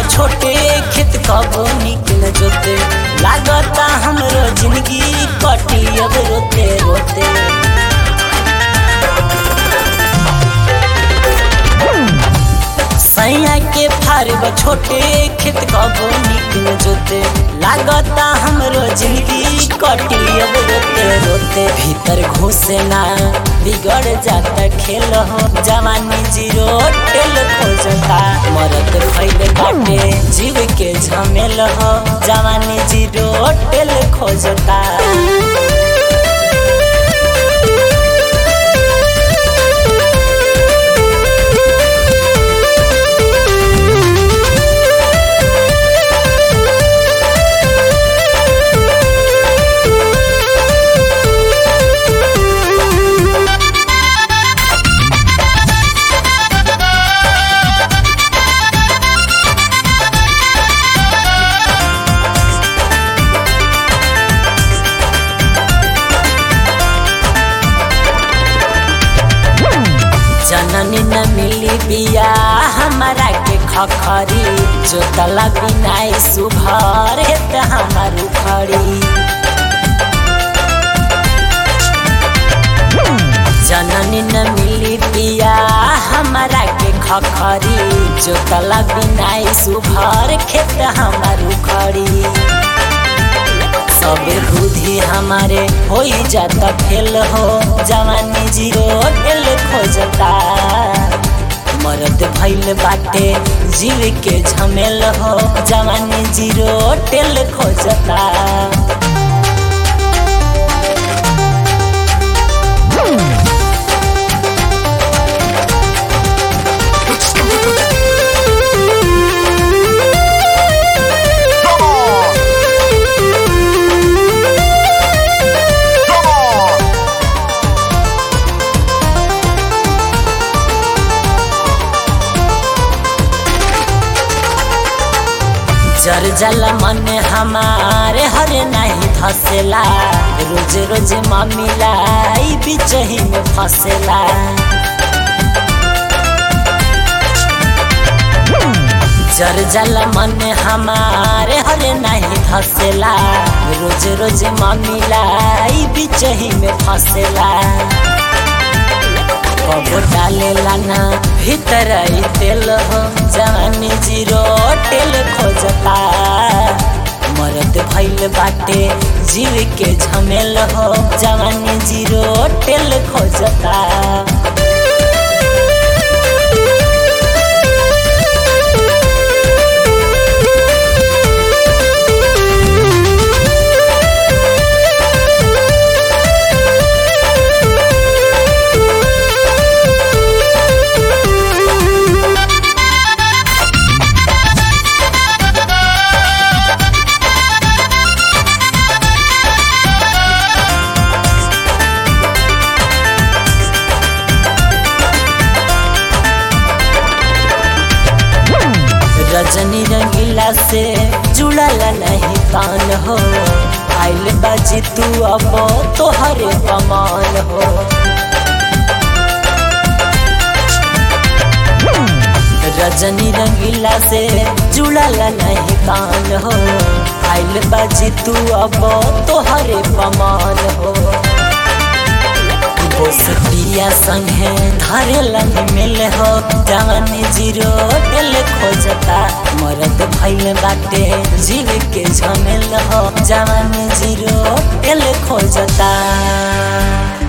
छोटे खेत कबो निकल जोते लागता हमरो जिंदगी कटी अब रोते रोते सैया के फारब छोटे खेत कबो निकल जोते लागता हमरो जिंदगी कटी अब रोते रोते भीतर घुसे ना बिगड़ जाता खेल हो जवानी जीरो टेल खोजता मरद फैल बाटे जीव के झमेल हो जवानी जीरो टेल खोजता जननी न मिली बिया हमारा के खखरी जो तला बिनाई सुभर हेत हमार उखड़ी जननी न मिली बिया हमारा के खखरी जो तला बिनाई सुभर खेत हमार उखड़ी सब बुद्धि हमारे हो जाता फेल हो जवानी जीरो टेल खोजता मरद भैल बाटे जीव के झमेल हो जवानी जीरो टेल खोजता Come on! Come on! जर जल मन हमारे हर नहीं धसेला रोज रोज मम्मीला ई बिचही में फसेला जर जल मन हमारे हर नहीं धसेला रोज रोज मम्मीला ई बिचही में फसेला कबो डालेला ना भीतर आई तेल हो जवानी जीरो टेल खोजता मरद भैल बाटे जीव के झमेल हो जवानी जीरो टेल खोजता रजनी रंगीला से जुड़ल नहीं तान हो आइल बाजी तू अब तोहरे कमान हो रजनी रंगीला से जुड़ल नहीं तान हो आइल बाजी तू अब तोहरे कमान हो बोसटिया संगे धरेलन मिल हो जवानी जीरो दिल खोजता मरद भैल बाटे जीव के झमेल हो जवानी जीरो दिल खोजता